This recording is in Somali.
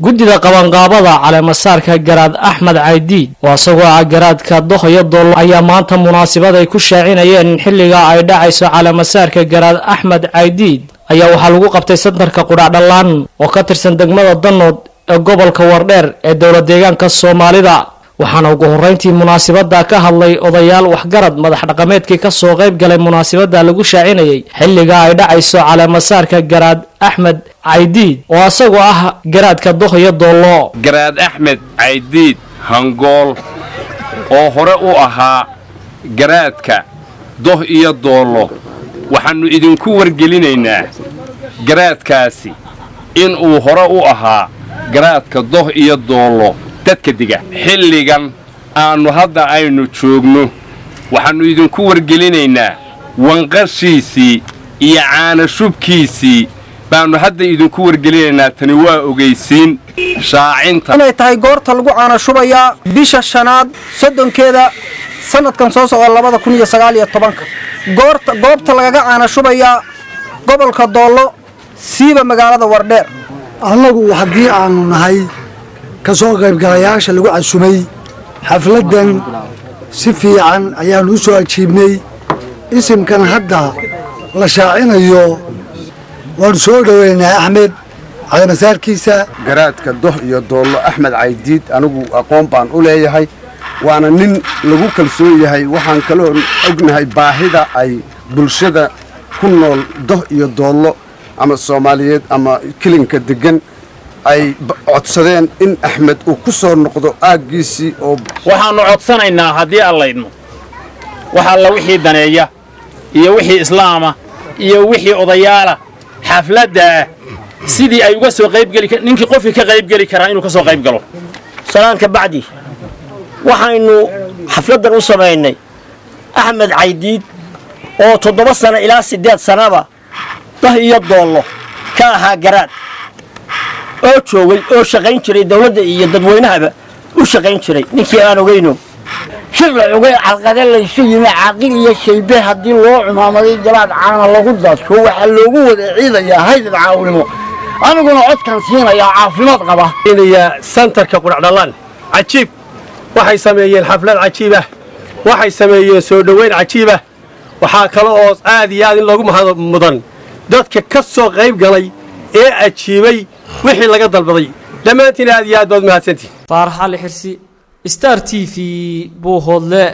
guddida qabanqaabada caleemasaarka garaad axmed caydiid oo isagoo ah garaadka dohoyo doollo ayaa maanta munaasabad ay ku shaacinayeen xilliga ay dhacayso caleemasaarka garaad axmed caydiid ayaa waxaa lagu qabtay santarka qudhacdhallaan oo ka tirsan degmada danood ee gobolka wardheer ee dowla deegaanka soomaalida waxaana ugu horreyntii munaasabadda ka hadlay odayaal waxgarad madax dhaqameedkii ka soo qayb galay munaasabadda lagu shaacinayay xilliga ay dhacayso caleemasaarka garaad axmed caydiid oo isagoo ah garaadka dohoyo doollo garaad axmed caydiid hangool oo hore u ahaa garaadka doh iyo doollo waxaannu idinku wargelinaynaa garaadkaasi inuu hore u ahaa garaadka doh iyo doollo dadka diga xilligan aannu hadda aynu joogno waxaannu idinku wargelinaynaa wanqashiisii iyo caanashubkiisii baannu hadda idinku wargelinaynaa tani waa ogaysiin shaacinta inay tahay goorta lagu caanashubayaa bisha shanaad soddonkeeda sannadkan soo socda labada kun iyo sagaal iyo tobanka goorta goobta lagaga caanashubayaa gobolka doollo siiba magaalada wardheer annagu haddii aanu nahay ka soo qaybgalayaasha lagu casumay xafladdan si fiican ayaannu u soo ajiibnay isimkan hadda la shaacinayo waannu soo dhoweynaa axmed caleemasaarkiisa garaadka doh iyo doollo axmed caydiid anigu aqoon baan u leeyahay waana nin lagu kalsoon yahay waxaan kaloo ognahay baahida ay bulshada ku nool doh iyo doollo ama soomaaliyeed ama kilinka deggan ay codsadeen in axmed uu ku soo noqdo aaggiisii oo waxaannu codsanaynaa haddii allaydno wax alla wixii daneeya iyo wixii islaama iyo wixii odayaala xafladda ah sidii ay uga soo qaybgeli ninkii qofkii ka qaybgeli karaa inuu ka soo qayb galo salaanka bacdi waxaynu xafladdan u samaynay axmed caydiid oo toddoba sano ilaa siddeed sannaba dah iyo doollo ka ahaa garaad oo joogay oo shaqayn jiray dawladda iyo dadweynahaba u shaqayn jiray ninkii aan ogayno shir la ogay calqade laysu yimi caaqil iyo shaybe haddii loo cumaamaday galaad caana lagu daadko waxaa loogu wada ciidayaa haydad caawimo aniguna codkan siinayaa caafimaad qaba santarka qudhacdhallaan cajiib waxay sameeyeen xaflad cajiibah waxay sameeyeen soo dhoweyn cajiibah waxaa kale oo aad iyo aad in loogu mahad mudan dadka ka soo qayb galay ee ajiibay wixii laga dalbaday dhammaantiin aad iyo aad baad mahadsantihin faarax ali xirsi star t v buuhoodle